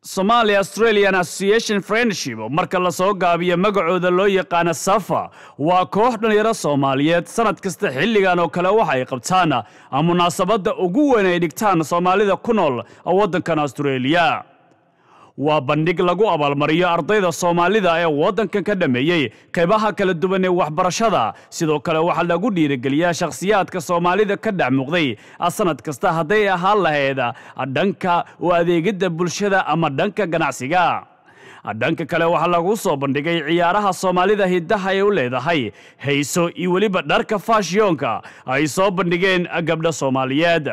somalia australian association friendship marka lasoo gaabiyo magacooda loo yaqaana safa waa koox dhallinyaro soomaaliyeed sanad kasta xilligan oo kale waxa ay qabtaan munaasabadda ugu weyn ay dhigtaan soomaalida ku nool waddankan australia waa bandhig lagu abaalmariyo ardayda soomaalida ee waddankan ka dhammeeyey qaybaha kala duwan ee waxbarashada sidoo kale waxaa lagu dhiirigeliyaa shakhsiyaadka soomaalida ka dhex muuqday sanad kasta hadday ahaan lahayd dhanka u adeegidda bulshada ama dhanka ganacsiga dhanka kale waxaa lagu soo bandhigay ciyaaraha soomaalida hiddaha ay u leedahay hayso iyo weliba dharka faashyoonka ay soo bandhigeen gabdho soomaaliyeed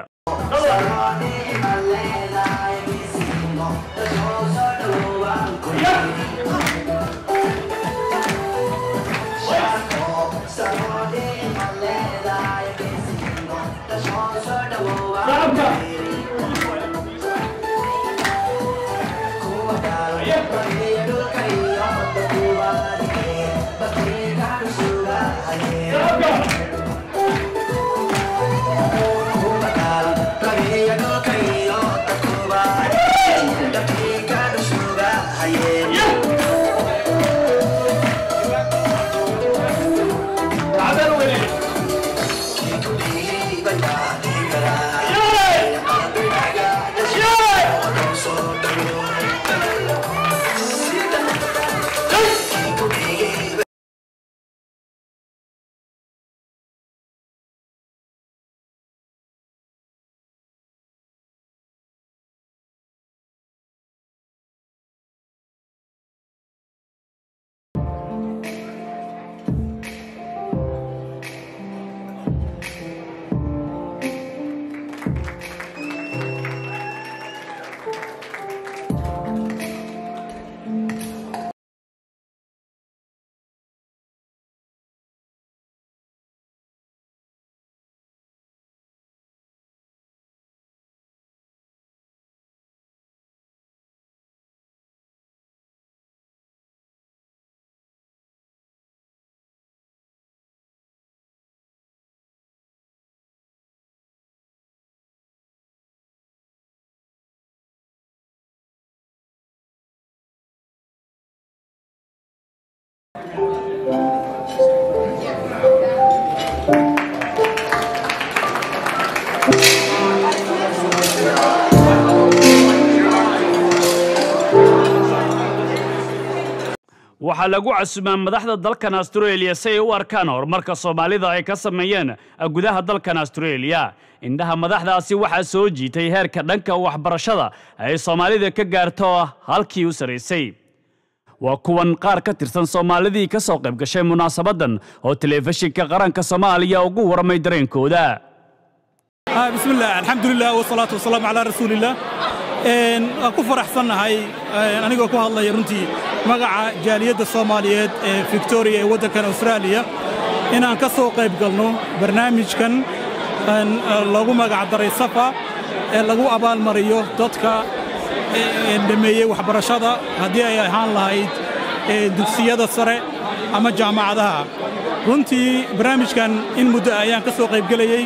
waxaa lagu casumaa madaxda dalkan australia si ay u arkaan horumarka soomaalida ay ka sameeyeen gudaha dalkan australia indhaha madaxdaasi waxaa soo jiitay heerka dhanka waxbarashada ay soomaalida ka gaarto halkii u sarraysay waa kuwan qaar ka tirsan soomaalidii ka soo qayb gashay munaasabaddan oo telefishinka qaranka soomaaliya ugu warramay dareenkooda bismillaah alxamdulilah wasalaatu wasalaamu calaa rasuulillaah waan ku faraxsannahay anigoo ku hadlaya runtii magaca jaaliyadda soomaaliyeed ee victoriya ee waddankan austraaliya inaan ka soo qayb galno barnaamijkan loogu magacdaray safa ee lagu abaalmariyo dadka dhammeeyey waxbarashada haddii ay ahaan lahayd dugsiyada sare ama jaamacadaha runtii barnaamijkan in muddo ayaan ka soo qaybgelayey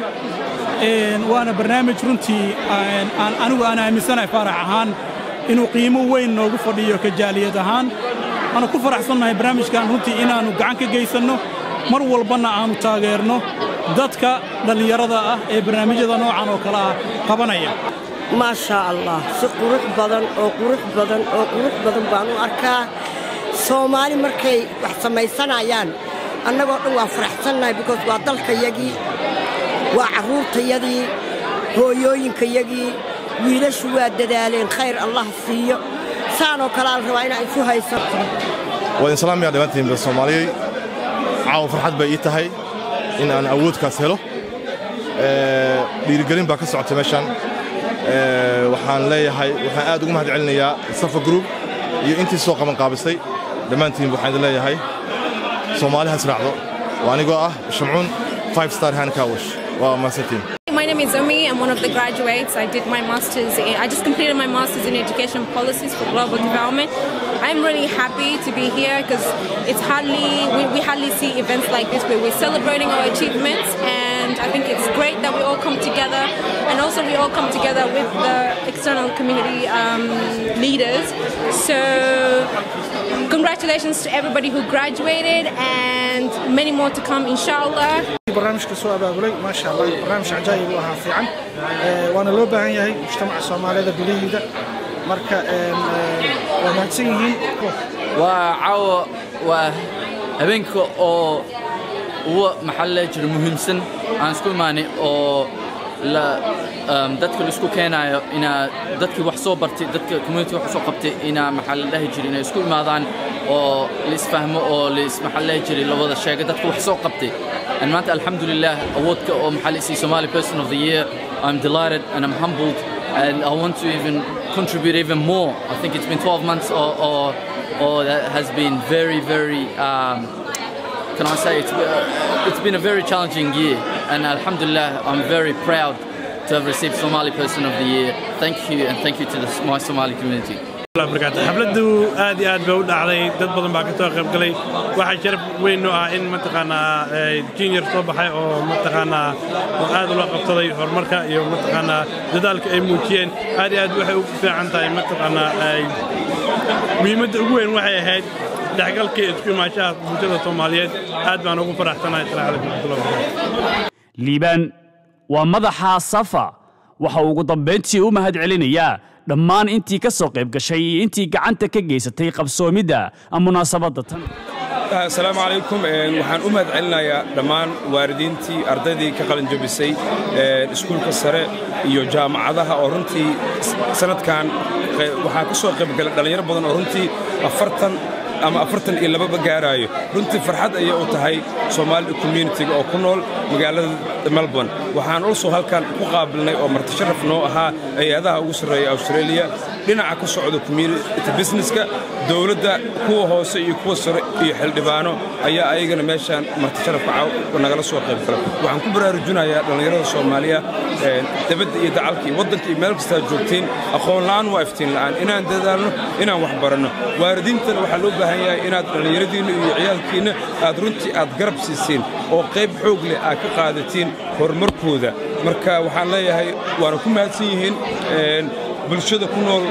waana barnaamij runtii anigu aan aaminsanahay faarax ahaan inuu qiimo weyn noogu fadhiyo ka jaaliyad ahaan waana ku faraxsannahay barnaamijkan runtii inaannu gacan ka geysanno mar walbanna aannu taageerno dadka dhallinyarada ah ee barnaamijyada noocan oo kale ah qabanaya maashaa allah si qurux badan oo qurux badan oo qurux badan baan u arkaa soomaali markay wax samaysanayaan annagoo dhan waa faraxsannahay bikoos waa dalkayagii waa carruurtayadii hooyooyinkayagii wiilashu waa dadaaleen khayr allah siiyo saanoo kalea la rabaa inaan isu haysan waa idin salaamaya dhammaantiinba soomaaliyey caawa farxad bay ii tahay in aan awoodkaas helo dhiirigelin baa ka socota meeshaan waxaan leeyahay waxaan aad ugu mahad celinayaa safa group iyo intii soo qaban qaabisay dhammaantiinba waxaan idin leeyahay soomaaliha israacdo waa anigoo ah shamcuun five star handkawash waa mahadsantiin My name is Umi. I'm one of the graduates. I did my master's. In, I just completed my master's in education policies for global development. I'm really happy to be here because it's hardly we, we hardly see events like this where we're celebrating our achievements and and I think it's great that we all come together, and also we all come together with the external community um, leaders. So, congratulations to everybody who graduated, and many more to come, inshallah. barnaamijka soo abaabulay maasha allah barnaamij cajaayib u ahaa fiican Ee, waana loo baahan yahay mujtamaca soomaalida gudahiida marka een, ee, waa mahadsan yihiin waa caawa waa habeenka oo ugu maxaa la jira muhiimsan aan isku imaanay oo la um, dadka la isku keenayo inaa dadkii wax soo bartay dadka community wax soo qabtay inaa maxaa la dhahi jiray inay isku imaadaan oo la isfahmo oo la is maxaa la dhahi jiray la wada sheego dadka wax soo qabtay and maanta alxamdulilah awoodka oo maxaa la isii Somali person of the year I'm delighted and I'm humbled and I want to even contribute even more I think it's been 12 months or, or, or that has been very very um, can I say it's, uh, it's been a very challenging year and alhamdulillah I'm very proud to have received Somali person of the year thank you and thank you to the, my Somali community xafladdu aad iyo aad bay u dhacday dad badan baa ka soo qayb galay waxaa sharaf weyn u ah in mataqaanaa junior soo baxay oo mataqaanaa oo aad ula qabsaday horumarka iyo mataqaanaa dadaalka ay muujiyeen aad iyo aad waxay ugu fiican tahay mataqaanaa muhiimadda ugu weyn waxay ahayd dhexgalka iyo isku imaanshaha bulshada soomaaliyeed aad baan ugu faraxsanahay asalaamu calaykum waraxmatullahi wabarakaatu liibaan waa madaxa safa waxa uu ugu dambayntii u mahadcelinayaa dhammaan intii ka soo qayb gashay iyo intii gacanta ka geysatay qabsoomidda munaasabadda tan asalaamu calaykum waxaan u mahad celinayaa dhammaan waalidiintii ardaydii ka qalinjabisay iskuulka sare iyo jaamacadaha oo runtii sanadkan waxaa ka soo qaybgalay dhallinyaro badan oo runtii afartan ama afartan iyo lababa gaaraayo runtii farxad ayay u tahay soomaali communitiga oo ku nool magaalada melbourne waxaan also halkan ku qaabilnay oo marti sharaf noo ahaa hay-adaha ugu sarreeya australia dhinaca ka socda community businesska dowladda kuwa hoose iyo kuwa sare iyo xildhibaano ayaa ayagana meeshaan marti sharafka nagala soo qayb gala waxaan ku baraarujinayaa dhallinyarada soomaaliya dabadda iyo dacalka iyo waddanka iyo meel kastaa joogtiin aqoon la'aan waa iftiin la'aan inaan dadaalno inaan wax baranno waalidiintana waxaa loo baahan yahay inaad dhallinyaradiinna iyo ciyaalkiinna aad runtii aad garab siisiin oo qayb xoog leh aad ka qaadatiin horumarkooda marka waxaan leeyahay waana ku mahadsan yihiin bulshada ku nool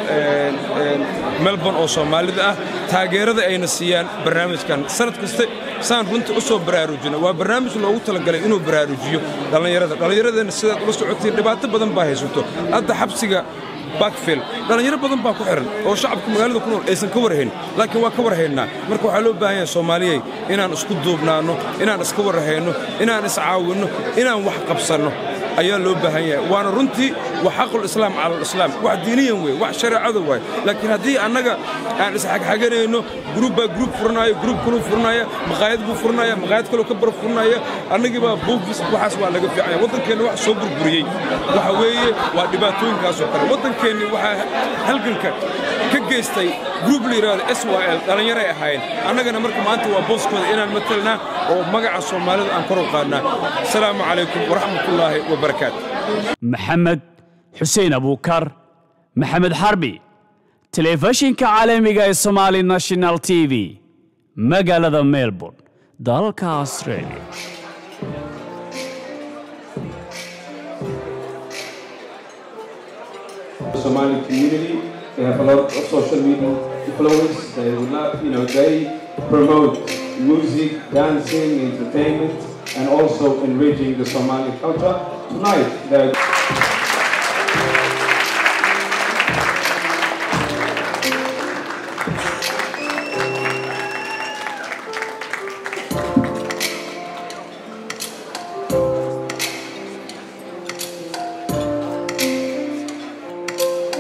melbourne oo soomaalida ah taageerada ayna siiyaan barnaamijkan sanad kaste saan runtii u soo baraarujina waa barnaamij loogu talagalay inuu baraarujiyo dhallinyarada dhallinyaradeenna sidaad ula socotiin dhibaato badan baa haysato hadda xabsiga bakfield dhallinyaro badan baa ku xihan oo shacabka magaalada ku nool aysan ka warhayn laakiin waa ka warhaynaa marka waxaa loo baahan yahay soomaaliyey inaan isku duubnaanno inaan iska warhayno inaan iscaawinno inaan wax qabsanno ayaa loo baahan yahay waana runtii waa xaqul islaam cala alislaam wax diiniyan wey wax shareecada waay laakiin haddii annaga aan isxagxaganayno gruub baa gruub furanaayo gruub kaluu furanaya maqaayad buu furanaya maqaayad kaloo ka bar furanaya annagii baa buufis waxaas waa laga fiicanya waddankeenna wax soo burburiyey waxa weeye waa dhibaatooyinkaasoo kale waddankeenni waxaa halganka ka geystay gruub la yidhahdo s y l dhallinyaray ahaayeen annagana marka maanta waa booskooda inaan matalnaa oo magaca soomaalida aan kor u qaadnaa asalaamu calaykum waraxmatullaahi wabarakaatu maxamed xuseen abuukar maxamed xarbi telefishinka caalamiga ee somali national t v magaalada melbourne dalka australia Somali community. They have a lot of social media influence. They would not, you know, they promote music, dancing, entertainment, and also enriching the Somali culture. Tonight, they're